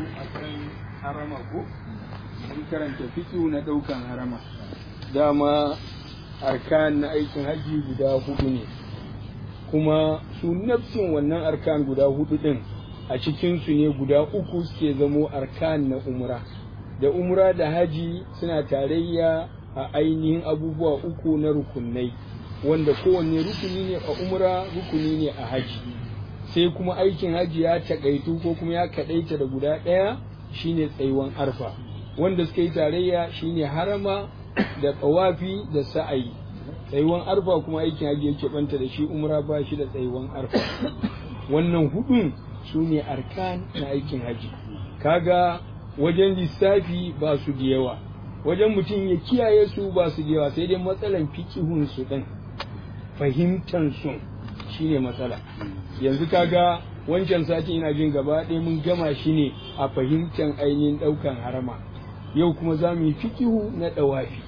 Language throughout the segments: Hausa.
akan harama ko mun karanta fiƙi na ɗaukan harama dama arkan na aikin haji guda hudu ne kuma su nafsin wannan arkan guda hudu din a cikinsu ne guda uku suke zamo arkan na umra da umra da haji suna tarayya a ainihin abubuwa uku na rukunai wanda kowanne rukuni ne a umra rukuni ne a haji sai kuma aikin haji ya takaitu ko kuma ya kadaita da guda ɗaya shine tsayuwan arfa wanda suka yi tarayya shine harama da tsawafi da sa'ayi tsayuwan arfa kuma aikin haji yake banta da shi umra ba shi da tsayuwan arfa wannan hudun su ne arkan na aikin haji kaga wajen lissafi ba su da yawa wajen mutum ya kiyaye su ba su da yawa sai dai matsalan fikihun su din fahimtan su shine matsala yanzu kaga wancan sati ina jin gaba ɗaya mun gama shi ne a fahimtan ainihin ɗaukan harama yau kuma za mu yi fikihu na ɗawafi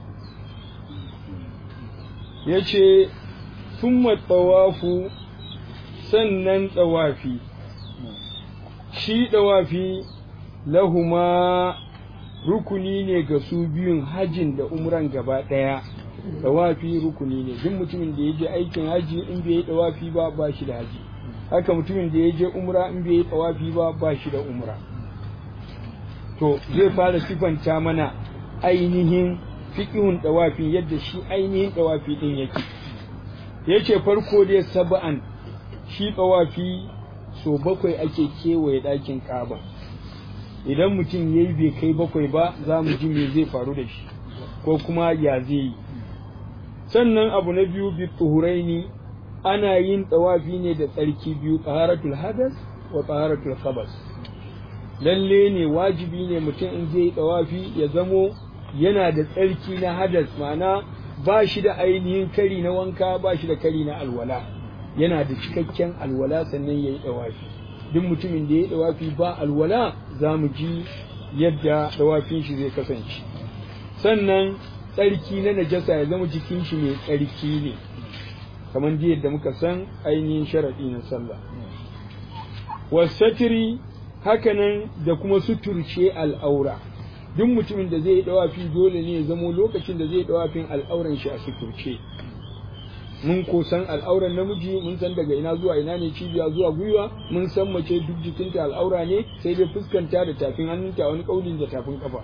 ya ce sun tsawafu sannan ɗawafi shi ɗawafi lahuma rukuni ne ga su biyun hajin da umran gaba ɗaya ɗawafi rukuni ne duk mutumin da ya je aikin haji in bai yi ɗawafi ba ba shi da haji haka mutumin da ya je umra in bai yi ɗawafi ba ba shi da umra to zai fara sifanta mana ainihin fiƙihun ɗawafi yadda shi ainihin ɗawafi ɗin yake yace farko dai saba'an shi ɗawafi so bakwai ake kewaye ɗakin ƙaba idan mutum ya yi bai kai bakwai ba za mu ji me zai faru da shi ko kuma ya zai yi sannan abu na biyu bi tuhuraini ana yin ɗawafi ne da tsarki biyu taharatul hadas wa taharatul khabas lalle ne wajibi ne mutum in zai yi ɗawafi ya zamo yana da tsarki na hadas ma'ana ba shi da ainihin kari na wanka ba shi da kari na alwala yana da cikakken alwala sannan ya yi ɗawafi duk mutumin da ya yi ɗawafi ba alwala za mu ji yadda ɗawafin shi zai kasance sannan tsarki na najasa ya zama jikin shi mai tsarki ne kamar da yadda muka san ainihin sharaɗi na sallah wasatiri hakanan da kuma suturce al'aura duk mutumin da zai yi dawafi dole ne ya zamo lokacin da zai yi dawafin al'auran shi a suturce mun ko san al'auran namiji mun san daga ina zuwa ina ne cibiya zuwa gwiwa mun san mace duk jikinta al'aura ne sai dai fuskanta da tafin hannunta wani kaulin da tafin kafa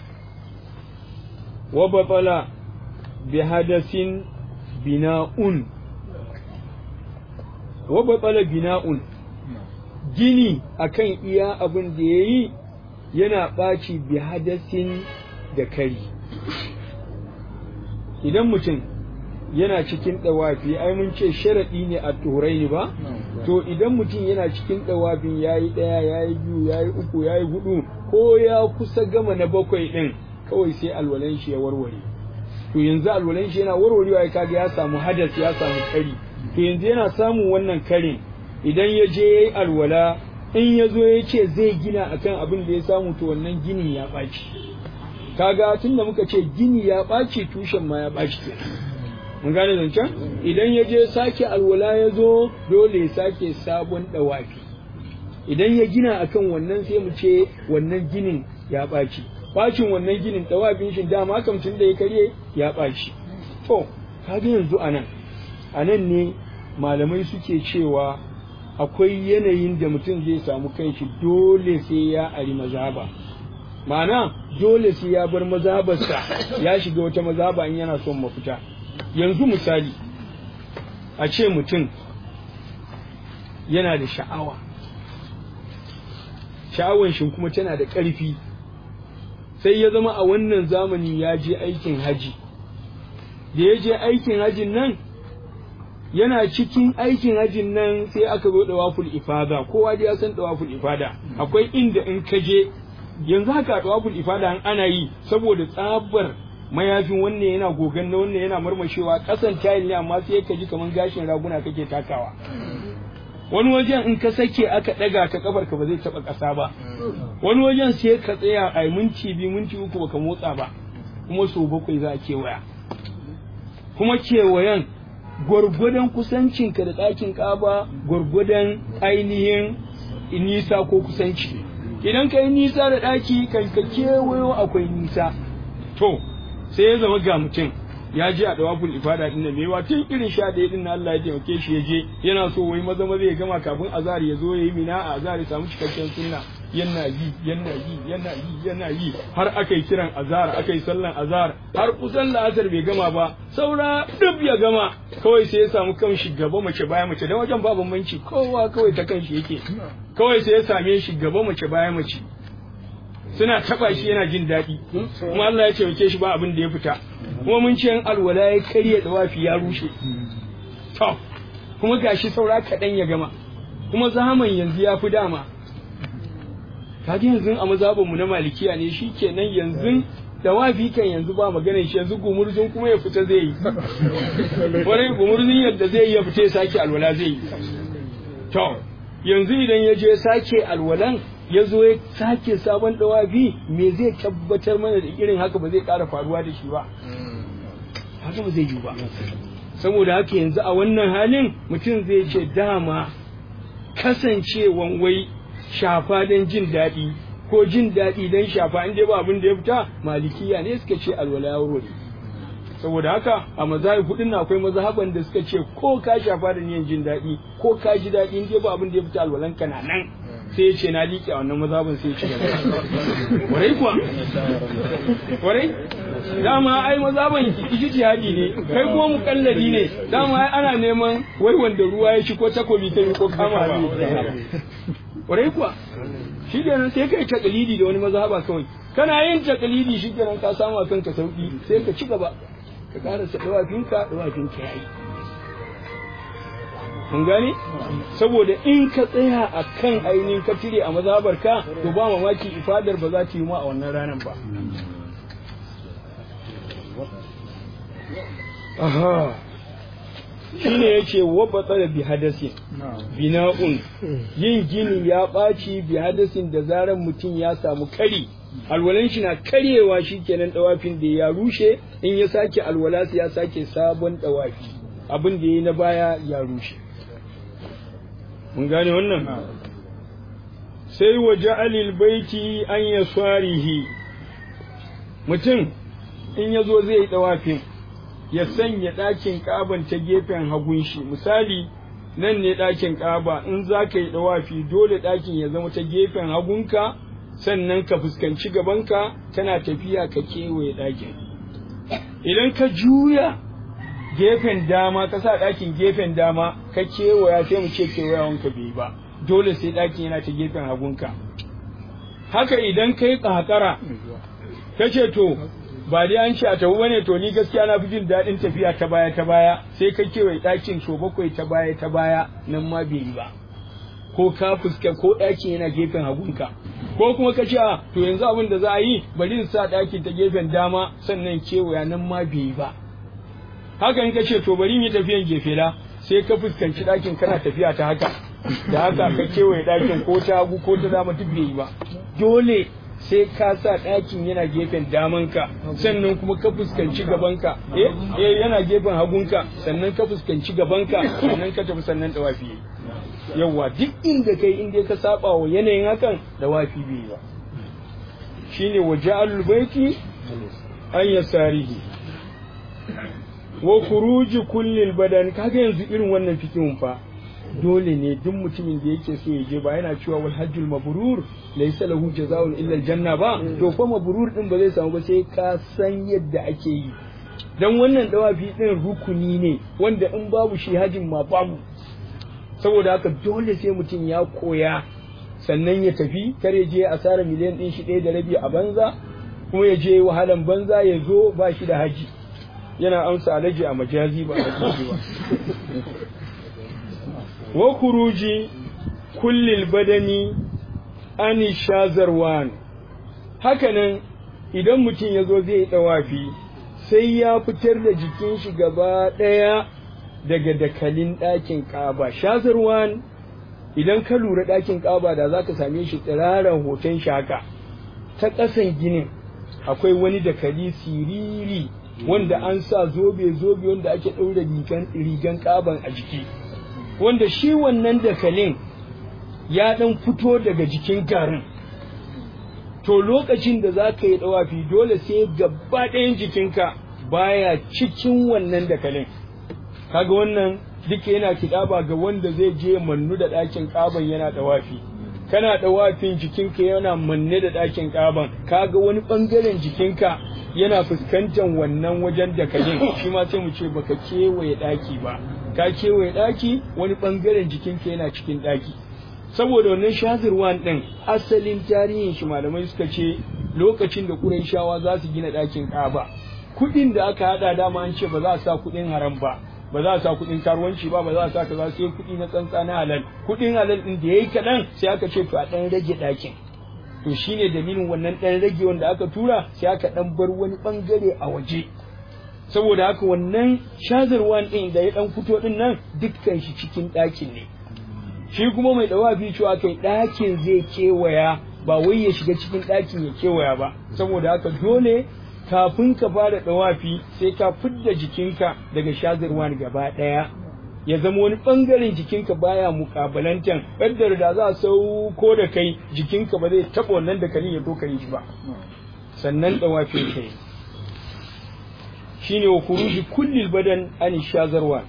wa batala bi hadasin bina'un wa batala bina'un gini akan iya abin da yayi yana ɓaci bi hadasin da kari idan mutum yana cikin ɗawafi ai mun ce sharaɗi ne a turai ba to idan mutum yana cikin ɗawafin ya yi ɗaya ya yi biyu ya yi uku ya yi hudu ko ya kusa gama na bakwai ɗin kawai sai alwalan shi ya warware to yanzu alwalan shi yana warwarewa ya kaga ya samu hadas ya samu kari to yanzu yana samun wannan karin idan ya je ya yi alwala in ya zo ya ce zai gina akan abin da ya samu to wannan ginin ya ɓaci kaga tun da muka ce gini ya ɓaci tushen ma ya ɓaci mun gane zancen idan ya je sake alwala ya zo dole ya sake sabon ɗawafi idan ya gina akan wannan sai mu ce wannan ginin ya ɓaci ɓacin wannan ginin ɗawafin shi dama kam tun da ya karye ya ɓaci to kaga yanzu anan anan ne malamai suke cewa akwai yanayin da mutum zai samu kanshi dole sai ya ari mazaba ma'ana dole sai ya bar mazabarsa ya shiga wata mazaba in yana son mafita yanzu misali a ce mutum yana da sha'awa sha'awan shi kuma tana da ƙarfi sai ya zama a wannan zamani ya je aikin haji da ya je aikin hajin nan yana cikin aikin hajin nan sai aka zo dawaful ifada kowa dai ya san dawaful ifada akwai inda in ka je yanzu haka dawaful ifada an ana yi saboda tsabar mayafin wannan yana gogan na wannan yana marmashewa kasan tayil ne amma sai ka ji kaman gashin raguna kake takawa wani wajen in ka sake aka daga ka kafar ka ba zai taba kasa ba wani wajen sai ka tsaya a minti biyu minti uku baka motsa ba kuma so bakwai za a kewaya kuma kewayen gwargwadon kusancinka da ɗakin ƙaba gwargwadon ainihin nisa ko kusanci idan ka yi nisa da ɗaki kan ka kewayo akwai nisa to sai ya zama ga mutum ya je a dawaful ifada din nan mewa tun irin sha ɗaya din Allah ya taimake shi ya je yana so wai maza maza ya gama kafin azhar ya zo ya yi mina a azhar ya samu cikakken sunna yana yi yana yi yana yi yana yi har aka yi kiran azhar aka yi sallan azhar har kusan la'asar bai gama ba saura duk ya gama kawai sai ya samu kanshi gaba mace baya mace dan wajen ba bambanci kowa kawai ta kanshi yake kawai sai ya same shi gaba mace baya mace suna taba shi yana jin daɗi kuma Allah ya taimake shi ba abin da ya fita kuma mun ce alwala ya karya dawafi ya rushe to kuma gashi saura kaɗan ya gama kuma zaman yanzu ya fi dama kaji yanzu a mazhabin mu na malikiya ne shi kenan yanzu dawafi kan yanzu ba maganar shi yanzu gumurzun kuma ya fita zai yi wani gumurzun yadda zai yi ya fita ya sake alwala zai yi to yanzu idan ya je sake alwalan ya zo ya sake sabon dawafi me zai tabbatar mana da irin haka ba zai ƙara faruwa da shi ba haka ba zai yi ba saboda haka yanzu a wannan halin mutum zai ce dama kasancewan wai shafa don jin daɗi ko jin daɗi don shafa in dai ba abin da ya fita malikiya ne suka ce alwala ya wuri saboda haka a mazahib hudun na akwai mazhaban da suka ce ko ka shafa da niyan jin daɗi ko ka ji daɗi in dai ba abin da ya fita alwalan ka na nan sai ya ce na liƙe a wannan mazhabin sai ya ci gaba warai kuwa warai dama ai mazhaban ijtihadi ne kai kuma mukalladi ne dama ai ana neman wai wanda ruwa ya ci ko takobi ta ko kama ne warai kuwa shi kenan sai kai takalidi da wani mazhaba kawai kana yin takalidi shi kenan ka samu a kanka sauki sai ka ci gaba ka karasa dawafinka dawafinka yayi mun gane saboda in ka tsaya a kan ainihin ka cire a mazabar ka to ba mamaki ifadar ba za ta yi ma a wannan ranar ba aha shine yace wabata da bi hadasin bina'un yin gini ya ɓaci bi hadasin da zaran mutum ya samu kari alwalan shi na karyewa shikenan dawafin da ya rushe in ya sake alwala ya sake sabon dawafi abin da yayi na baya ya rushe mun gane wannan sai wa ja'alil baiti an yasarihi mutum in yazo zai yi dawafin ya sanya ɗakin ƙaban ta gefen hagun shi misali nan ne ɗakin ƙaba in za ka yi ɗawafi dole ɗakin ya zama ta gefen hagunka sannan ka fuskanci gabanka tana tafiya ka kewaye ɗakin idan ka juya gefen dama ka sa ɗakin gefen dama ka kewaya sai mu ce kewayawanka bai ba dole sai ɗakin yana ta gefen hagunka haka idan ka yi ƙaƙara ka ce to ba dai an ce a tafi bane to ni gaskiya na fi jin daɗin tafiya ta baya ta baya sai ka kewaye ɗakin so bakwai ta baya ta baya nan ma bai yi ba ko ka fuska ko ɗakin yana gefen hagunka ko kuma ka ce a to yanzu abin da za a yi bari in sa ɗakin ta gefen dama sannan kewaya nan ma bai yi ba haka in ka ce to bari in yi tafiyan gefe da sai ka fuskanci ɗakin kana tafiya ta haka da haka ka kewaye ɗakin ko ta hagu ko ta dama duk bai yi ba dole sai ka sa ɗakin yana gefen damanka sannan kuma ka fuskanci gabanka eh yana gefen hagunka sannan ka fuskanci gabanka sannan ka tafi sannan dawafi yawa duk inda kai inda ka saba wa yanayin hakan dawafi bai ba shine wa ja'alul baiti an yasarihi wa khuruji kullil badan kaga yanzu irin wannan fikihun fa dole ne duk mutumin da yake so ya je ba yana cewa wal hajjul mabrur laysa lahu jazaa'un illa aljanna ba to fa mabrur din ba zai samu ba sai ka san yadda ake yi dan wannan dawafi din rukuni ne wanda in babu shi hajin ma babu saboda haka dole sai mutum ya koya sannan ya tafi kar ya je asara miliyan din shi ɗaya da rabi a banza kuma ya je wahalan banza ya zo ba shi da haji yana amsa alaji a majazi ba a ba wa kuruji kullil badani ani shazarwan hakanan idan mutum ya zo zai yi ɗawafi sai ya fitar da jikin shi gaba ɗaya daga dakalin ɗakin ƙaba shazarwan idan ka lura ɗakin ƙaba da za ka same shi tsiraran hoton shaka ta ƙasan ginin akwai wani dakali siriri wanda an sa zobe-zobe wanda ake ɗaura rigan ƙaban a jiki wanda shi wannan dakalin ya ɗan fito daga jikin garin to lokacin da za ka yi dawafi dole sai gaba ɗayan jikinka baya cikin wannan dakalin kaga wannan duka yana kiɗaba ga wanda zai je mannu da ɗakin ƙaban yana dawafi kana dawafin jikinka yana manne da ɗakin ƙaban kaga wani ɓangaren jikinka yana fuskantar wannan wajen dakalin shi ma sai mu ce baka kewaye ɗaki ba ka kewaye ɗaki wani ɓangaren jikinka yana cikin ɗaki saboda wannan shazirwan ɗin asalin tarihin shi malamai suka ce lokacin da Qurayshawa za su gina ɗakin Kaaba kuɗin da aka haɗa dama an ce ba za a sa kuɗin haram ba ba za a sa kuɗin karuwanci ba ba za a sa kaza sai kuɗi na tsantsa na halal kuɗin halal ɗin da yayi kaɗan sai aka ce to a ɗan rage ɗakin to shine dalilin wannan ɗan rage wanda aka tura sai aka ɗan bar wani ɓangare a waje saboda haka wannan shazirwan ɗin da ya ɗan fito ɗin nan dukkan shi cikin ɗakin ne shi kuma mai dawafi cewa kai ɗakin zai kewaya ba wai ya shiga cikin ɗakin ya kewaya ba saboda haka dole kafin ka fara dawafi sai ka fidda jikinka daga shazirwan gaba ɗaya ya zama wani ɓangaren jikinka baya mukabalantan ƙaddar da za a sauko da kai jikinka ba zai taɓa wannan da kalin ya to kai shi ba sannan dawafin kai shine wa kuruji kullil badan an shazarwa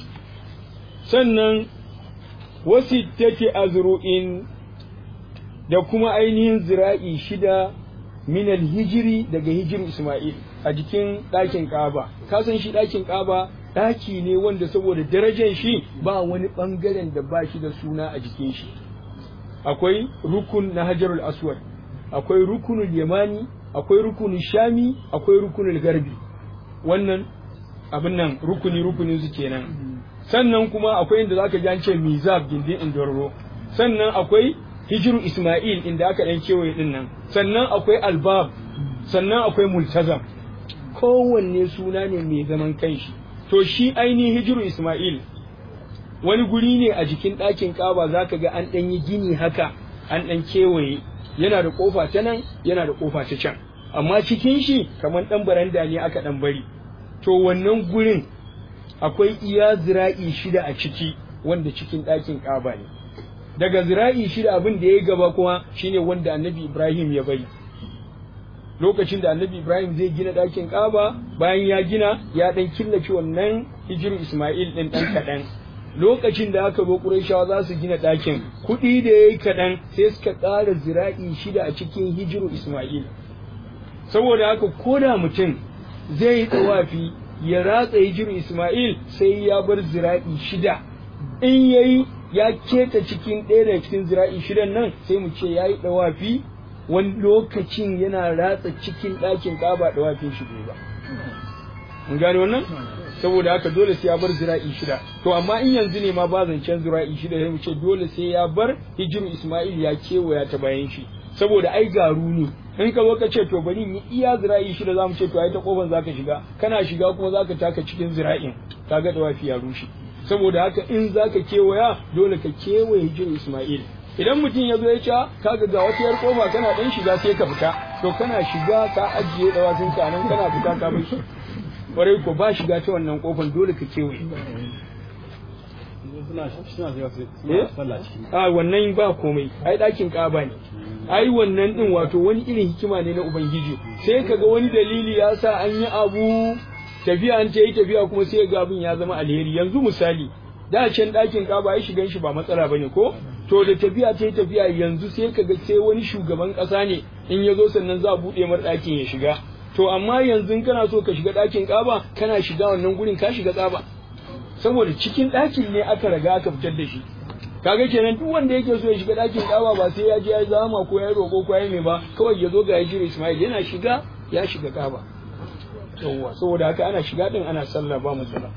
sannan wasittati azru'in da kuma ainihin zira'i shida min hijiri daga hijir Isma'il a jikin ɗakin Kaaba ka san shi ɗakin Kaaba ɗaki ne wanda saboda darajar shi ba wani ɓangaren da ba shi da suna a jikin shi akwai rukun na Hajarul Aswad akwai rukunul Yamani akwai rukunul Shami akwai rukunul Garbi wannan abin nan rukuni rukuni su kenan sannan kuma akwai inda zaka ji an ce mizab gindin indororo sannan akwai hijiru isma'il inda aka dan kewaye din nan sannan akwai albab sannan akwai multazam kowanne suna ne mai zaman kanshi to shi ainihin hijiru isma'il wani guri ne a jikin ɗakin ƙaba zaka ga an ɗan yi gini haka an ɗan kewaye yana da ƙofa ta nan yana da ƙofa ta can amma cikin shi kamar ɗan baranda ne aka ɗan bari to wannan gurin akwai iya zira'i shida a ciki wanda cikin ɗakin ƙaba ne daga zira'i shida abin da ya gaba kuma shine wanda annabi ibrahim ya bari lokacin da annabi ibrahim zai gina ɗakin ƙaba bayan ya gina ya ɗan killace wannan hijiru isma'il ɗin ɗan kaɗan lokacin da aka zo ƙurayshawa za su gina ɗakin kuɗi da ya yi kaɗan sai suka ƙara zira'i shida a cikin hijiru isma'il saboda haka ko da mutum zai yi tsawafi ya ratsa hijiru Ismail sai ya bar zira'i shida in yayi ya keta cikin ɗaya daga cikin zira'i shidan nan sai mu ce yayi dawafi wani lokacin yana ratsa cikin ɗakin ƙaba dawafin shi ba mun gane wannan saboda haka dole sai ya bar zira'i shida to amma in yanzu ne ma ba zancen zira'i shida sai mu ce dole sai ya bar hijiru Ismail ya kewaya ta bayan shi saboda ai garu ne in ka zo ka ce to bari yi iya zira'i shida zamu ce to ai ta kofar zaka shiga kana shiga kuma zaka taka cikin zira'in kaga da wafi ya rushe saboda haka in zaka kewaya dole ka kewaye hijir Isma'il idan mutum ya zo ya ce kaga ga wata yar kofa kana dan shiga sai ka fita to kana shiga ka ajiye dawafin ka nan kana fita ka bar shi kwarai ko ba shiga ta wannan kofar dole ka kewaye a wannan ba komai ai ɗakin ƙaba ne ai wannan din wato wani irin hikima ne na ubangiji sai kaga wani dalili ya sa an yi abu tafiya an ta yi tafiya kuma sai ga abin ya zama alheri yanzu misali da can ɗakin ƙaba ya shigan shi ba matsala bane ko to da tafiya ta yi tafiya yanzu sai kaga sai wani shugaban ƙasa ne in ya zo sannan za a buɗe mar ɗakin ya shiga to amma yanzu kana so ka shiga ɗakin ƙaba kana shiga wannan gurin ka shiga tsaba saboda cikin ɗakin ne aka raga aka fitar da shi kaga kenan duk wanda yake so ya shiga ɗakin ƙaba ba sai ya je ya zama ko ya roƙo ko ya mai ba kawai ya zo ga ya Ismail yana shiga ya shiga ƙaba yawwa saboda haka ana shiga din ana sallah ba matsala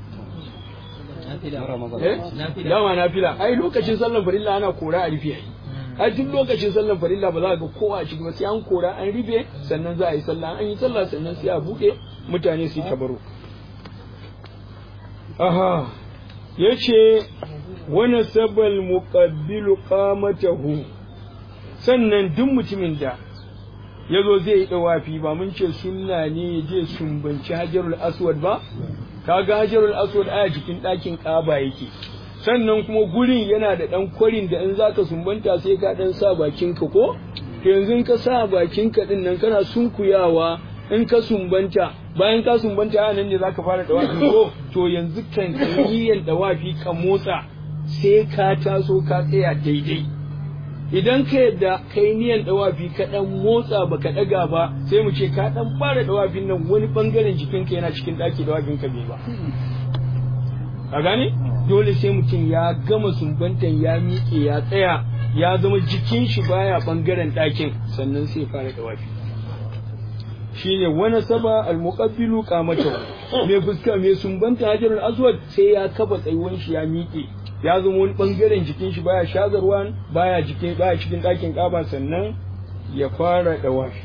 dama na fila ai lokacin sallan farilla ana kora a rufe ai ai duk lokacin sallan farilla ba za ga kowa a ciki ba sai an kora an rufe sannan za a yi sallah an yi sallah sannan sai a buɗe mutane su yi tabaro aha yace wani sabal muqabbilu qamatahu sannan duk mutumin da ya zo zai yi dawafi ba mun ce sunna ne ya je sumbanci hajarul aswad ba kaga hajarul aswad aya jikin ɗakin ƙaba yake sannan kuma gurin yana da ɗan kwarin da in zaka sumbanta sai ka ɗan sa bakinka ko to yanzu in ka sa bakin ka din nan kana sunkuyawa in ka sumbanta bayan ka sumbanta a nan ne zaka fara dawafi ko to yanzu kan niyyar dawafi ka motsa sai ka taso ka tsaya daidai idan ka yadda kai niyan dawafi ka dan motsa baka daga ba sai mu ce ka dan fara dawafin nan wani bangaren jikinka yana cikin daki dawafin ka bai ba a gane dole sai mutum ya gama sumbantan ya miƙe ya tsaya ya zama jikin shi baya bangaren ɗakin sannan sai fara dawafi shine wani saba almuqabbilu qamatahu mai fuska mai sumbanta hajarul aswad sai ya kafa tsayuwan shi ya miƙe ya zama wani bangaren jikin shi baya shazarwa baya jikin baya cikin ɗakin ƙaba sannan ya fara dawafi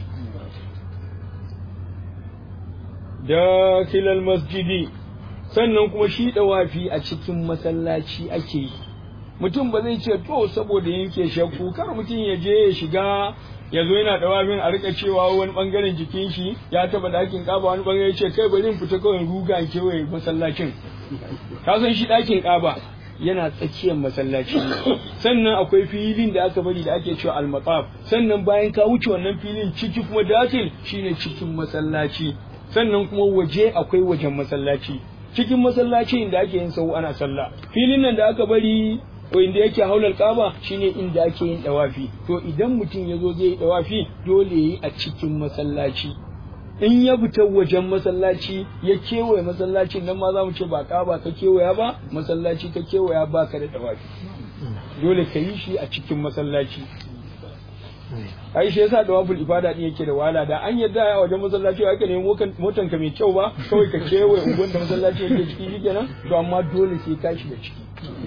da kilal masjidi sannan kuma shi dawafi a cikin masallaci ake yi mutum ba zai ce to saboda yanke shakku kar mutum ya je ya shiga ya zo yana dawafin a rika cewa wani bangaren jikin shi ya taba dakin kaba wani bangare ce kai bari in fita kawai ruga in kewaye masallacin ka san shi dakin kaba yana tsakiyar masallaci sannan akwai filin da aka bari da ake cewa al sannan bayan ka wuce wannan filin ciki kuma dakil shine cikin masallaci sannan kuma waje akwai wajen masallaci cikin masallaci inda ake yin sau ana sallah filin nan da aka bari ko inda yake haular kaba shine inda ake yin dawafi to idan mutum ya zo zai yi dawafi dole yi a cikin masallaci in ya fita wajen masallaci ya kewaye masallacin nan ma za mu ce ba kaba ka kewaya ba masallaci ka kewaya ba ka da dawafi dole ka yi shi a cikin masallaci ai shi yasa dawaful ibada din yake da wahala da an yarda a wajen masallaci ba ka nemi motan ka mai kyau ba kawai ka kewaye unguwan da masallaci yake ciki shikenan to amma dole sai ka shiga ciki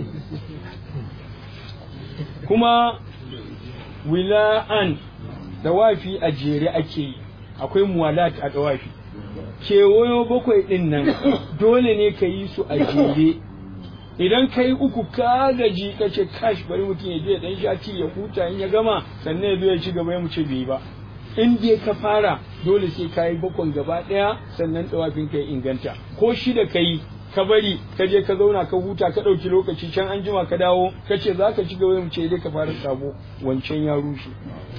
kuma wila'an dawafi a jere ake yi akwai muwalat a dawafi kewayo bakwai din nan dole ne ka yi su a jere idan ka yi uku ka gaji ka ce kash bari mutum ya je dan shati ya huta in ya gama sannan ya zo ya ci gaba ya mu ce bai ba in dai ka fara dole sai ka yi bakon gaba ɗaya sannan dawafin ka ya inganta ko shida ka yi ka bari ka je ka zauna ka huta ka ɗauki lokaci can an jima ka dawo ka ce za ka ci gaba mu ce dai ka fara sabo wancan ya rushe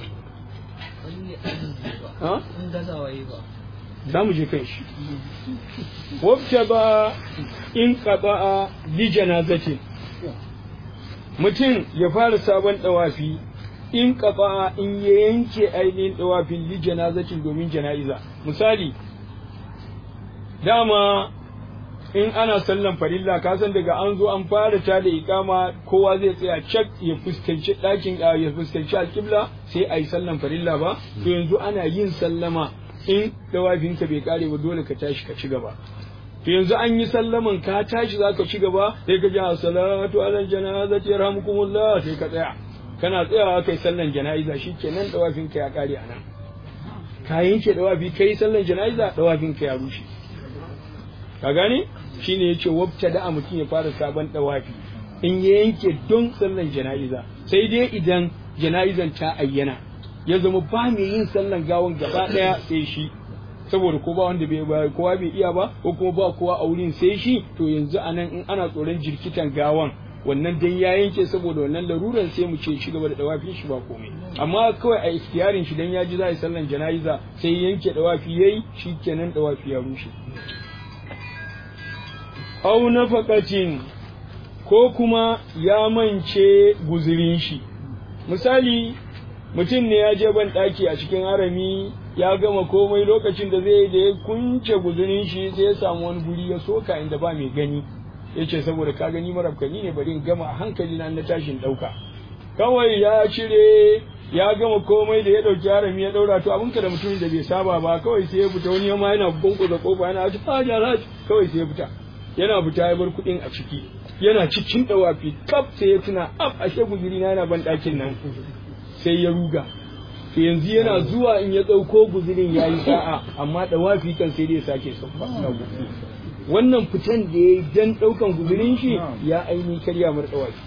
za mu je kan shi wabce ba in ƙaba'a li janazatin mutum ya fara sabon ɗawafi in ƙaba'a in ya yanke ainihin ɗawafin li janazatin domin jana'iza misali dama in ana sallan farilla ka san daga an zo an fara ta da ikama kowa zai tsaya cak ya fuskanci ɗakin ya fuskanci alƙibla sai a yi sallan farilla ba to yanzu ana yin sallama in dawafinka bai kare ba dole ka tashi ka ci gaba to yanzu an yi sallaman ka tashi za ka ci gaba sai ka ji salatu ala janazati yarhamukumullah sai ka tsaya kana tsayawa kai sallan jana'iza shikenan dawafinka ya kare anan ka yanke dawafi kai sallan jana'iza dawafinka ya rushe ka gane shine yace wabta da mutum ya fara sabon dawafi in ya yanke don sallan jana'iza sai dai idan jana'izan ta ayyana ya zama ba mai yin sallan gawan gaba daya sai shi saboda ko ba wanda bai kowa bai iya ba ko kuma ba kowa a wurin sai shi to yanzu anan in ana tsoron jirkitan gawan wannan dan ya yanke saboda wannan laruran sai mu ce shi gaba da dawafin shi ba komai amma kawai a ikhtiyarin shi dan ya ji za a yi sallan jana'iza sai yanke dawafi yayi shikenan dawafi ya rushe au nafaqatin ko kuma ya mance guzurin shi misali mutum ne ya je ban ɗaki a cikin harami ya gama komai lokacin da zai da ya kunce guzurin shi sai ya samu wani guri ya soka inda ba mai gani ya ce saboda ka gani marabkani ne bari in gama a hankali na na tashin ɗauka kawai ya cire ya gama komai da ya ɗauki harami ya ɗaura to abinka da mutumin da bai saba ba kawai sai ya fita wani yamma yana bunkuza kofa yana ci fajar kawai sai ya fita yana fita ya bar kuɗin a ciki yana cikin ɗawafi kaf sai ya tuna af ashe guzuri na yana ban ɗakin nan sai ya ruga to yanzu yana zuwa in ya ɗauko guzurin ya yi sa'a amma ɗawafi kan sai dai sake sauka wannan fitan da ya yi dan ɗaukan guzurin shi ya aini karya mar ɗawafi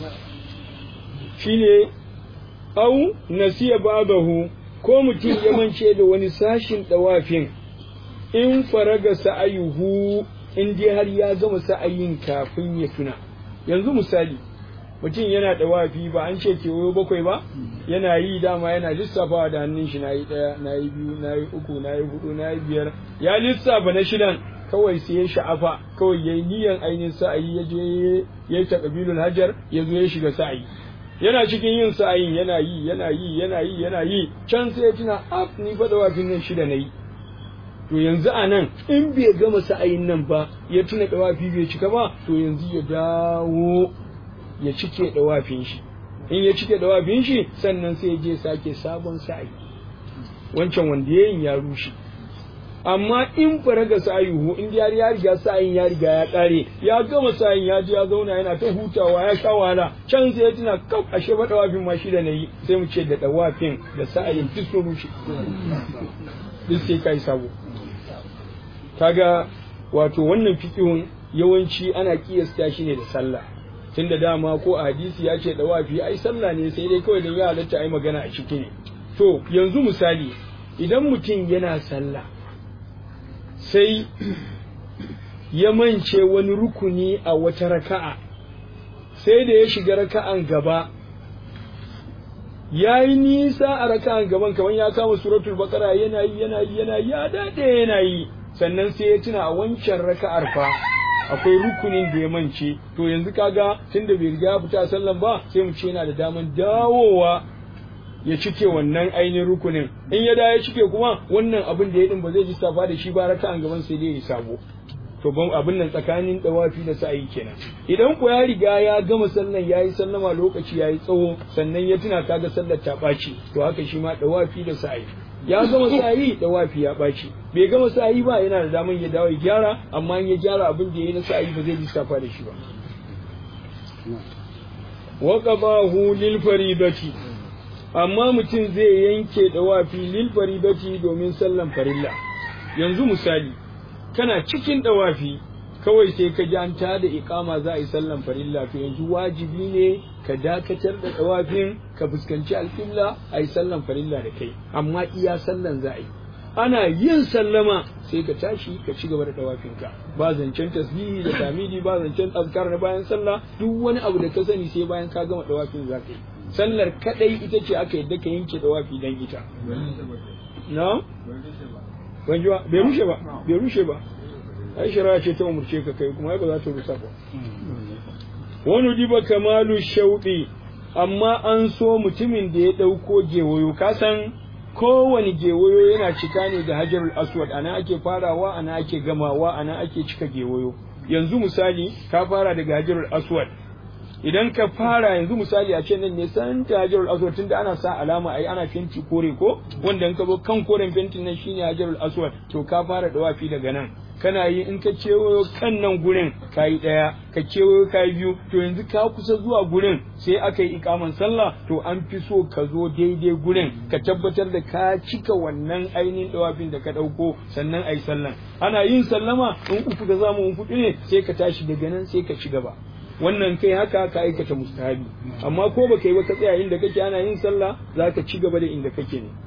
shine au nasiya babahu ko mutum ya mance da wani sashin ɗawafin in faraga sa'ayuhu in dai har ya gama sa'ayin kafin ya tuna yanzu misali mutum yana dawafi ba an ce kewayo bakwai ba yana yi dama yana lissafawa da hannun shi nayi daya nayi biyu nayi uku nayi hudu nayi biyar ya lissafa na shidan kawai sai ya sha'afa kawai yayi niyan ainihin sa'ayi ya je yayi taqbilul hajar ya zo ya shiga sa'ayi yana cikin yin sa'ayin yana yi yana yi yana yi yana yi can sai ya tuna af ni fa dawafin nan shida nayi to yanzu a nan in bai gama sa'ayin nan ba ya tuna dawafi bai cika ba to yanzu ya dawo ya cike dawafin shi in ya cike dawafin shi sannan sai ya je sake sabon sa'ayi wancan wanda yayin ya rushe amma in faraga sa'ayuhu in ya ya riga sa'ayin ya riga ya kare ya gama sa'ayin ya je ya zauna yana ta hutawa ya sha wahala can sai ya tuna kau ashe ba dawafin ma shi da nayi sai mu ce da dawafin da sa'ayin duk sun rushe duk sai kai sabo kaga wato wannan fiqhun yawanci ana kiyasta shi ne da sallah tunda dama ko a hadisi ya ce dawafi ai sallah ne sai dai kawai dan ya halatta ai magana a ciki ne to yanzu misali idan mutum yana sallah sai ya mance wani rukuni a wata raka'a sai da ya shiga raka'an gaba ya yi nisa a raka'an gaban kamar ya kama suratul bakara yana yi yana yi yana yi ya daɗe yana yi sannan sai ya tuna a wancan raka'ar fa akwai rukunin da ya mance to yanzu kaga tunda bai riga ya fita sallan ba sai mu ce yana da daman dawowa ya cike wannan ainihin rukunin in ya dawo ya cike kuma wannan abin da ya din ba zai ji safa da shi ba raka'an gaban sai dai ya sabo to ban abin nan tsakanin dawafi da sa'ayi kenan idan ku ya riga ya gama sallan yayi sallama lokaci yayi tsawo sannan ya tuna kaga sallar ta ɓaci to haka shi ma dawafi da sa'ayi ya gama sa'ayi dawafi ya ɓaci bai gama sa'ayi ba yana da daman ya dawo ya gyara amma in ya gyara abin da yayi na sa'ayi ba zai ji safa da shi ba wa qabahu lil faridati amma mutum zai yanke dawafi lil faridati domin sallan farilla yanzu misali kana cikin dawafi kawai sai ka ji an ta da ikama za a yi sallan farilla to yanzu wajibi ne ka dakatar da dawafin ka fuskanci alƙibla a yi sallan farilla da kai amma iya sallan za a yi ana yin sallama sai ka tashi ka ci gaba da dawafinka ba zancen tasbihi da tamidi ba zancen azkar na bayan sallah duk wani abu da ka sani sai bayan ka gama dawafin za ka yi sallar kadai ita ce aka yadda ka yanke dawafi dan ita na ban ji ba bai rushe ba bai rushe ba ai shari'a ce ta umurce ka kai kuma ai ba za ta rusa ba wani diba kamalu shauɗi amma an so mutumin da ya ɗauko gewayo ka san kowane gewayo yana cika ne da hajarul aswad ana ake farawa ana ake gamawa ana ake cika gewayo yanzu misali ka fara daga hajarul aswad idan ka fara yanzu misali a ce nan ne san ta hajarul aswad tunda ana sa alama ai ana fenti kore ko wanda in ka zo kan koren fentin nan shine hajarul aswad to ka fara dawafi daga nan kana yi in ka kewayo kan nan gurin ka yi ɗaya ka kewayo ka yi biyu to yanzu ka kusa zuwa gurin sai aka yi ikaman sallah to an fi so ka zo daidai gurin ka tabbatar da ka cika wannan ainihin dawafin da ka ɗauko sannan a yi sallan ana yin sallama in uku da zamu in hudu ne sai ka tashi daga nan sai ka ci gaba wannan kai haka ka aikata mustahabi amma ko baka yi ba ka tsaya inda kake ana yin sallah za ka ci gaba da inda kake ne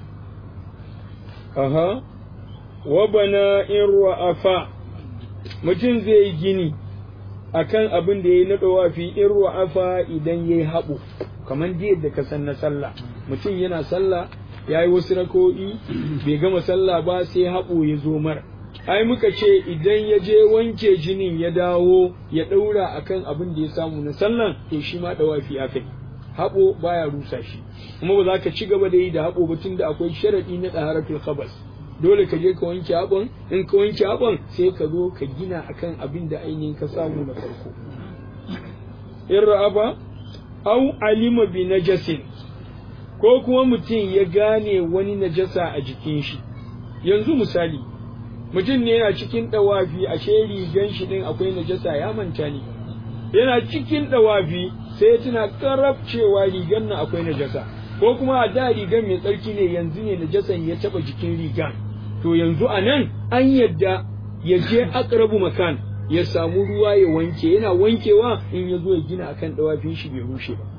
aha wa bana in ru'afa mutum zai yi gini akan abin da yayi na dawafi in ru'afa idan yayi haɓo kamar yadda ka san na sallah mutum yana sallah yayi wasu rako'i bai gama sallah ba sai haɓo ya zo mar ai muka ce idan ya je wanke jinin ya dawo ya ɗaura akan abin da ya samu na sallan to shi ma dawafi aka yi haɓo baya rusa shi kuma ba za ka ci gaba da yi da haɓo ba tunda akwai sharaɗi na ɗaharatul khabas dole ka je ka wanke haɓon in ka wanke haɓon sai ka zo ka gina akan abin da ainihin ka samu na farko in ra'aba au alima bi najasin ko kuma mutum ya gane wani najasa a jikin shi yanzu misali mutum ne yana cikin ɗawafi ashe rigan shi ɗin akwai najasa ya manta ne yana cikin ɗawafi sai ya tuna karab cewa rigan nan akwai najasa ko kuma a da rigan mai tsarki ne yanzu ne najasan ya taba jikin rigan to yanzu a nan an yadda ya je akrabu makan ya samu ruwa ya wanke yana wankewa in ya zo ya gina akan dawafin shi bai rushe ba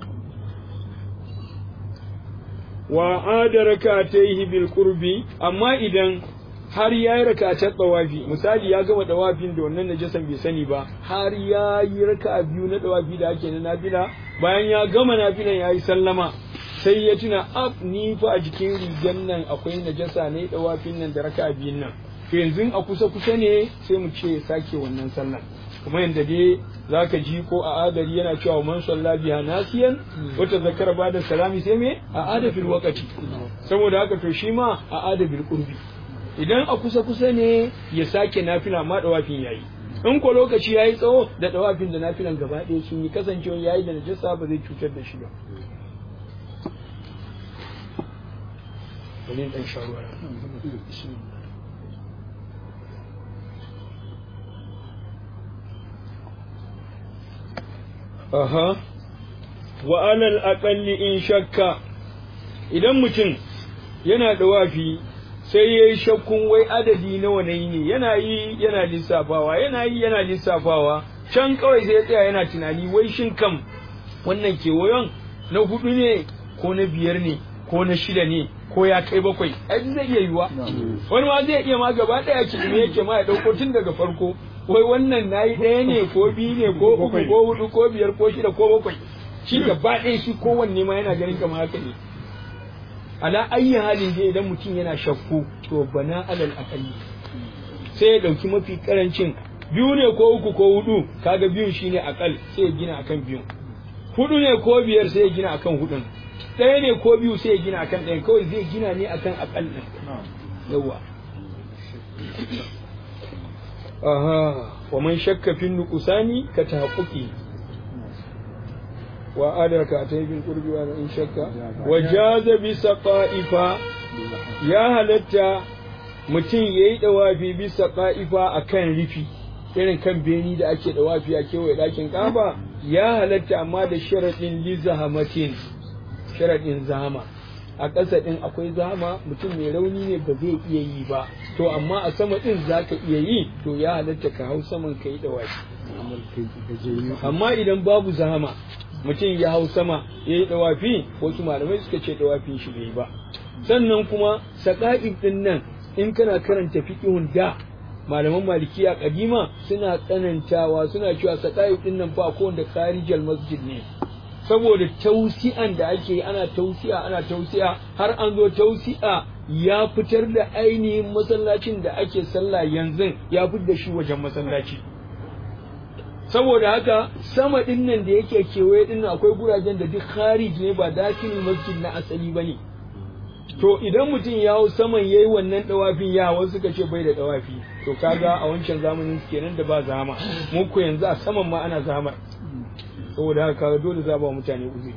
wa adara ka bil qurbi amma idan har ya yi rakatar dawafi misali ya gama dawafin da wannan najasan bai sani ba har ya yi raka biyu na dawafi da ake na nafila bayan ya gama nafilan ya yi sallama sai ya tuna ab ni fa a jikin rigan nan akwai najasa ne dawafin nan da raka biyun nan to yanzu a kusa kusa ne sai mu ce sake wannan sallan kuma yanda dai zaka ji ko a adari yana cewa man salla biha nasiyan wata zakara ba da salami sai me a adafil waqati saboda haka to shi ma a adabil qurbi idan a kusa kusa ne ya sake nafila ma dawafin yayi in ko lokaci yayi tsawo da dawafin da nafilan gaba ɗaya sun yi kasancewa yayi da najasa ba zai cutar da shi ba bari dan sharuwa aha wa alal aqalli in shakka idan mutum yana da wafi sai yayi shakkun wai adadi nawa ne ne yana yi yana lissafawa yana yi yana lissafawa can kawai sai ya tsaya yana tunani wai shin kam wannan kewayon na hudu ne ko na biyar ne ko na shida ne ko ya kai bakwai ai zai iya yiwa wani ma zai iya ma gaba daya ki me yake ma ya dauko tun daga farko wai wannan nayi ɗaya ne ko biyu ne ko uku ko hudu ko biyar ko shida ko bakwai shi gaba ɗaya shi kowanne ma yana ganin kamar haka ne ala ayyi halin dai idan mutum yana shakku to bana alal akalli sai ya dauki mafi karancin biyu ne ko uku ko hudu kaga biyun shine akal sai ya gina akan biyun hudu ne ko biyar sai ya gina akan hudun ɗaya ne ko biyu sai ya gina akan ɗayan kawai zai gina ne akan akal ɗin yawa aha wa man shakka fi nuqsani ka tahaqquqi wa adraka ta bil qurbi wa in shakka wa jaza bi saqaifa ya halatta mutum yayi dawafi bi saqaifa akan rifi irin kan beni da ake dawafi a kewaye dakin kaba ya halatta amma da sharadin li zahamatin sharadin zama a ƙasa ɗin akwai zama mutum mai rauni ne ba zai iya yi ba to amma a sama ɗin za ka iya yi to ya halatta ka hau saman ka yi ɗawafi amma idan babu zama mutum ya hau sama ya yi ɗawafi wasu malamai suka ce ɗawafin shi bai ba sannan kuma saƙa'in ɗin nan in kana karanta fiƙihun da malaman malikiya kadima suna tsanantawa suna cewa saƙa'in ɗin nan fa ko da karijal masjid ne saboda tausi'an da ake yi ana tausi'a ana tausi'a har an zo tausi'a ya fitar da ainihin masallacin da ake sallah yanzu ya fitar da shi wajen masallaci saboda haka sama din nan da yake kewaye din nan akwai gurajen da duk kharij ne ba dakilin masjid na asali bane to idan mutum ya hau saman yayi wannan dawafin ya wasu suka ce bai da dawafi to kaga a wancan zamanin kenan da ba zama mu ko yanzu a saman ma ana zama saboda haka kaga dole za ba mutane uzuri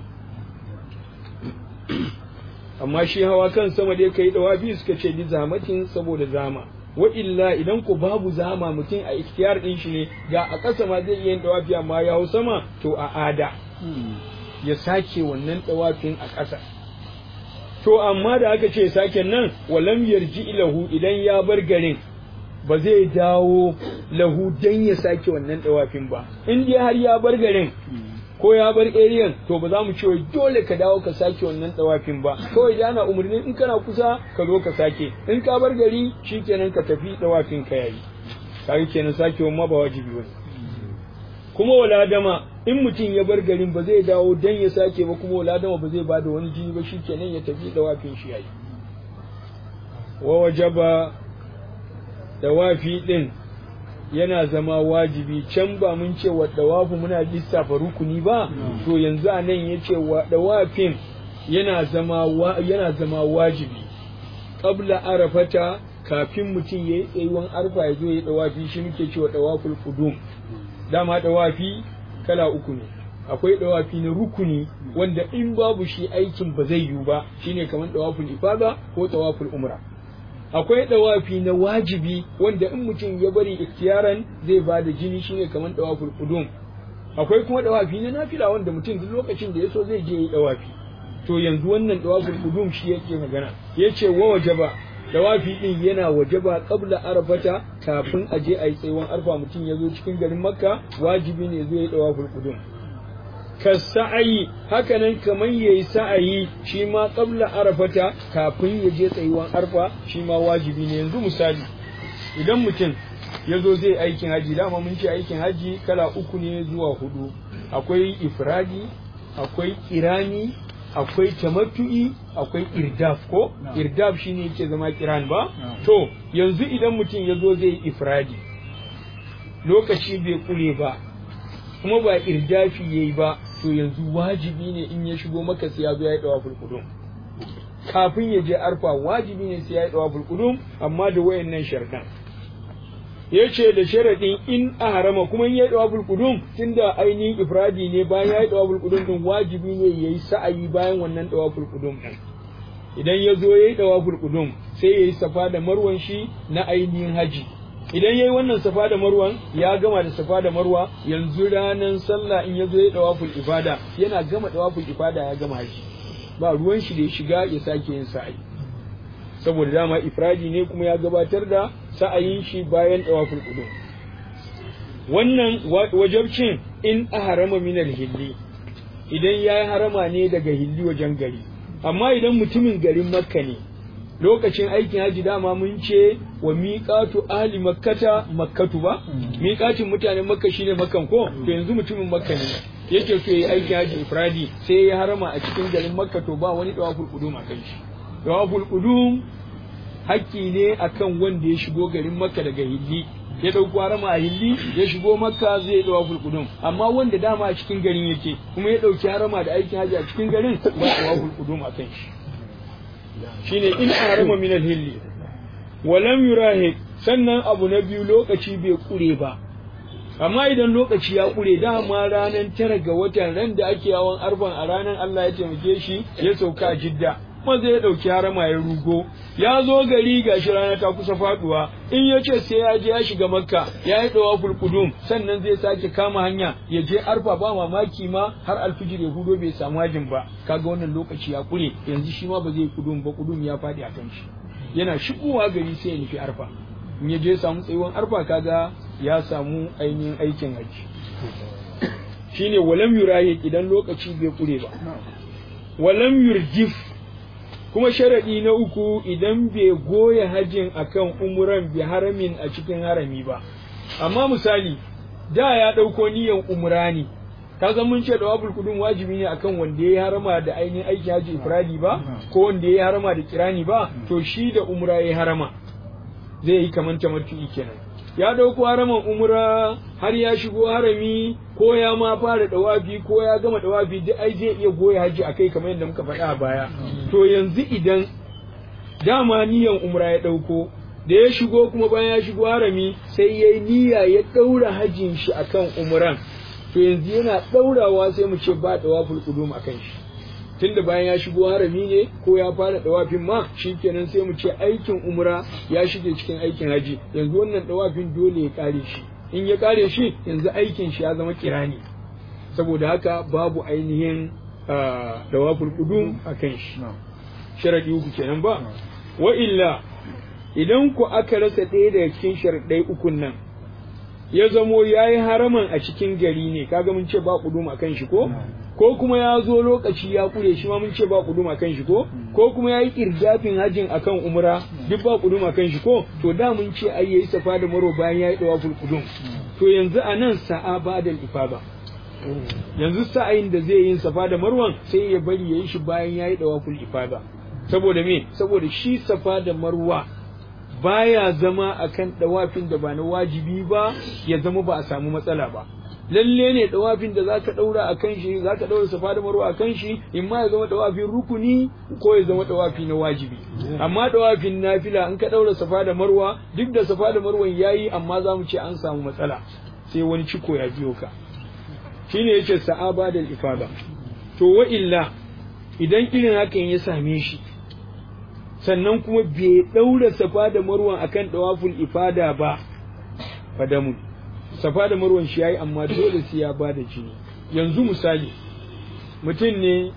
amma shi hawa kan sama da kai dawafi suka ce li zamatin saboda zama wa illa idan ko babu zama mutum a ikhtiyar din shi ne ga a ƙasa ma zai iya yin dawafi amma ya hau sama to a ada ya sake wannan dawafin a ƙasa to amma da aka ce sake nan walam yarji ilahu idan ya bar garin ba zai dawo lahu dan ya sake wannan dawafin ba in dai har ya bar garin ko ya bar area to ba za mu ce dole ka dawo ka sake wannan dawafin ba kawai da ana umarni in kana kusa ka zo ka sake in ka bar gari shikenan ka tafi dawafin ka yayi kaga kenan sake ma ba wajibi ba kuma wala dama in mutum ya bar garin ba zai dawo dan ya sake ba kuma wala dama ba zai bada wani jini ba shikenan ya tafi dawafin shi yayi wa wajaba dawafi din yana zama wajibi can ba mun ce wa dawafu muna lissafa rukuni ba to yanzu a nan yace wa dawafin yana zama wa, yana zama wajibi qabla arafata kafin mutum yayi tsayuwan arfa ya zo ya dawafi shi muke cewa dawaful qudum dama dawafi kala uku ne akwai dawafi na rukuni wanda in babu shi aikin ba zai yiwu ba shine kamar dawaful ifada ko dawaful umra akwai dawafi na wajibi wanda in mutum ya bari ikhtiyaran zai ba da jini shine kamar dawaful qudum akwai kuma dawafi na nafila wanda mutum duk lokacin da yaso zai je yi dawafi to yanzu wannan dawaful qudum shi yake magana yace wa wajaba dawafi din yana wajaba qabla arfata kafin a je ayi tsayuwan arfa mutum ya zo cikin garin makka wajibi ne zai yi dawaful qudum ka sa'ayi hakanan kamar yayi sa'ayi shi ma qabla arafata kafin ya je tsayuwan arfa shi ma wajibi ne yanzu misali idan mutum ya zo zai aikin haji dama mun ce aikin haji kala uku ne zuwa hudu akwai ifradi akwai kirani akwai tamattu'i akwai irdaf ko irdaf shine yake zama kiran ba to yanzu idan mutum ya zo zai ifradi lokaci bai kure ba kuma ba irdafi yayi ba to yanzu wajibi ne in ya shigo maka sai ya zo ya yi dawaful qudum kafin ya je arfa wajibi ne sai ya yi dawaful qudum amma da wayannan sharɗan yace da sharadin in a harama kuma in ya yi dawaful qudum tunda ainihin ifradi ne bayan ya yi dawaful qudum din wajibi ne yayi sa'ayi bayan wannan dawaful qudum din idan ya zo ya yi dawaful qudum sai ya yi safa da marwan shi na ainihin haji idan yayi wannan safa da marwan ya gama da safa da marwa yanzu ranan sallah in yazo ya dawaful ibada yana gama dawaful ibada ya gama haji ba ruwan shi da ya shiga ya sake yin sa'i saboda dama ifradi ne kuma ya gabatar da sa'ayin shi bayan dawaful qudum wannan wajabcin in aharama min hilli idan yayi harama ne daga hilli wajen gari amma idan mutumin garin makka ne lokacin aikin haji dama mun ce wa miƙatu ahli makkata makkatu ba miƙatin mutanen makka shine makkan ko to yanzu mutumin makka ne yake so yayi aikin haji ifradi sai ya harama a cikin garin makka to ba wani dawaful qudum a kan shi dawaful qudum hakki ne akan wanda ya shigo garin makka daga hilli ya dauko harama a hilli ya shigo makka zai dawaful qudum amma wanda dama a cikin garin yake kuma ya dauki harama da aikin haji a cikin garin ba dawaful qudum a kan shi shine in harama min al-hilli walam yurahik sannan abu na biyu lokaci bai kure ba amma idan lokaci ya kure dama ranar tara ga watan ran da ake yawan arban a ranar Allah ya taimake shi ya sauka jidda kuma zai dauki harama ya rugo ya zo gari gashi rana ta kusa faduwa in ya ce sai ya je ya shiga makka ya yi dawaful qudum sannan zai sake kama hanya ya je arfa ba mamaki ma har alfijir ya hudo bai samu hajin ba kaga wannan lokaci ya kure yanzu shi ma ba zai kudum ba kudum ya fadi a kan shi yana shigowa gari sai ya nufi arfa in ya je samu tsayuwan arfa kaga ya samu ainihin aikin haji shine walam yurahi idan lokaci bai kure ba walam yurjif kuma sharadi na uku idan bai goya hajin akan umuran bi haramin a cikin harami ba amma misali da ya ɗauko niyan umra ne kaga mun ce dawabul kudum wajibi ne akan wanda ya harama da ainihin aiki haji ifradi ba ko wanda ya harama da kirani ba to shi da umra ya harama zai yi kaman tamattu'i kenan ya dauko haraman umra har ya shigo harami ko ya ma fara dawafi ko ya gama dawafi duk ai zai iya goya haji akai kamar yadda muka faɗa a baya to yanzu idan dama niyan umra ya dauko da ya shigo kuma bayan ya shigo harami sai yayi niyya ya daura hajin shi akan umran to yanzu yana ɗaurawa sai mu ce ba ɗawaful qudum akan shi tunda bayan ya shigo harami ne ko ya fara ɗawafin ma shikenan sai mu ce aikin umra ya shige cikin aikin haji yanzu wannan ɗawafin dole ya kare shi in ya kare shi yanzu aikin shi ya zama kirani saboda haka babu ainihin ɗawaful qudum akan shi sharadi uku kenan ba wa illa idan ku aka rasa ɗaya daga cikin sharadai ukun nan ya zamo ya yi haraman a cikin gari ne kaga mun ce ba kudum a kan shi ko ko kuma ya zo lokaci ya kure shi ma mun ce ba kudum a kan shi ko ko kuma ya yi kirgafin hajin akan umra duk ba kudum a kan shi ko to da mun ce ai yayi safa da maro bayan ya yi dawaful kudum to yanzu a nan sa'a badal ifada yanzu sa'ayin da zai yin safa da marwan sai ya bari ya yi shi bayan ya yi dawaful ifada saboda me saboda shi safa da marwa baya zama akan dawafin da ba na wajibi ba ya zama ba a samu matsala ba lalle ne dawafin da zaka daura akan shi zaka daura safa da marwa akan shi in ma ya zama dawafin rukuni ko ya zama dawafi na wajibi amma dawafin nafila in ka daura safa da marwa duk da safa da marwan yayi amma za mu ce an samu matsala sai wani ciko ya biyo ka shine yace sa'aba da ifada to wa illa idan irin hakan ya same shi sannan kuma bai ɗaura safa da marwan akan ɗawaful ifada ba fadamu safa da marwan shi yayi amma dole sai ya bada jini yanzu misali mutum ne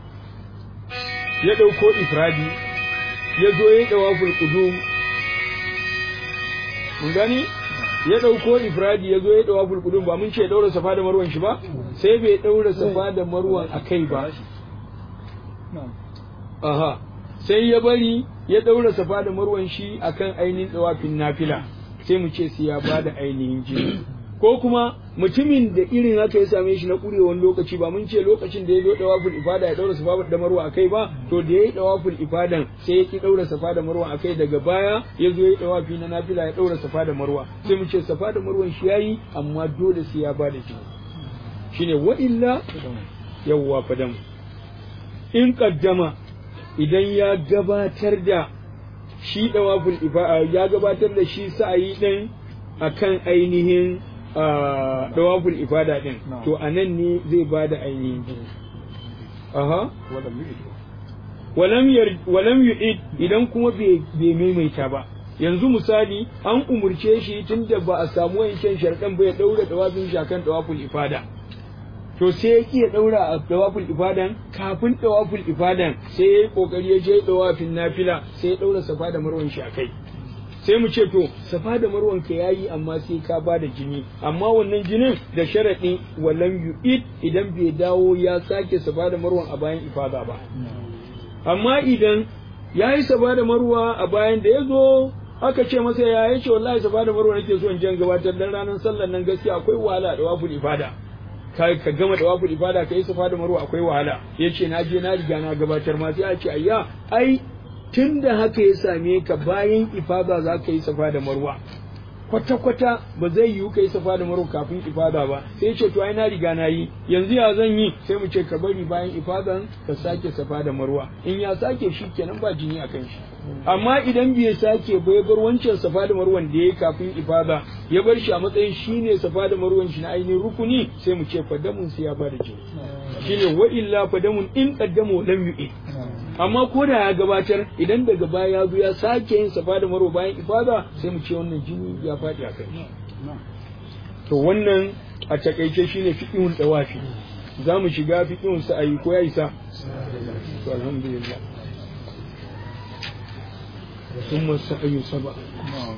ya ɗauko ifradi ya zo ya ɗawaful qudum mun gani ya ɗauko ifradi ya zo ya ɗawa fulkudun ba mun ce ya ɗaura safa da marwan shi ba sai bai ɗaura safa da marwan a kai ba aha sai ya bari ya ɗaura safa da marwan shi akan ainihin ɗawafin nafila sai mu ce sai ya ba da ainihin jini ko kuma mutumin da irin haka ya same shi na ƙurewan lokaci ba mun ce lokacin da ya zo dawaful ifada ya daura safa da marwa akai ba to da ya yi dawaful ifadan sai ya ki daura safa da marwa akai daga baya ya zo ya yi dawafi na nafila ya daura safa da marwa sai mu ce safa da marwan shi yayi amma dole sai ya ba da jini shine wa illa yawwa fadam in qaddama idan ya gabatar da shi dawaful ifada ya gabatar da shi sa'ayi din akan ainihin dawaful ifada din to anan ne zai bada ainihin aha walam yu'id idan kuma bai maimaita ba yanzu misali an umurce shi tunda ba a samu wancan sharɗan ba ya daura dawafin shi akan dawaful ifada to sai ya ki ya daura a dawaful ifadan kafin dawaful ifadan sai ya yi kokari ya je dawafin nafila sai ya daura safa da marwan shi akai sai mu ce to safa da marwan ka yayi amma sai ka ba da jini amma wannan jinin da sharadi walam yu'id idan bai dawo ya sake safa da marwan a bayan ifada ba amma idan yayi safa da marwa a bayan da yazo aka ce masa ya yace wallahi safa da marwa nake so in jan gabatar dan ranar sallar nan gaskiya akwai wahala da waful ifada ka ka gama da waful ifada ka yi safa da marwa akwai wahala yace na je na riga na gabatar ma sai a ce ayya ai tun da haka ya same ka bayan ifada za ka yi safa da marwa kwata-kwata ba zai yiwu ka yi safa da marwa kafin ifada ba sai ya ce to ai na riga na yi yanzu ya zan yi sai mu ce ka bari bayan ifadan ka sake safa da marwa in ya sake shi kenan ba jini a kan shi amma idan bai sake ba ya bar wancan safa da marwan da ya yi kafin ifada ya bar shi a matsayin shine safa da marwan shi na ainihin rukuni sai mu ce fadamun sai ya bada jini shine wa illa fadamun in qaddamu lam yu'id amma ko da ya gabatar idan daga baya ya zo ya sake yin safa da marwa bayan ifada sai mu ce wannan jini ya faɗi a kai to wannan a takaice shine fiqhun dawafi za mu shiga fiqhun sa'ayi ko ya isa to alhamdulillah ثم السعي سبع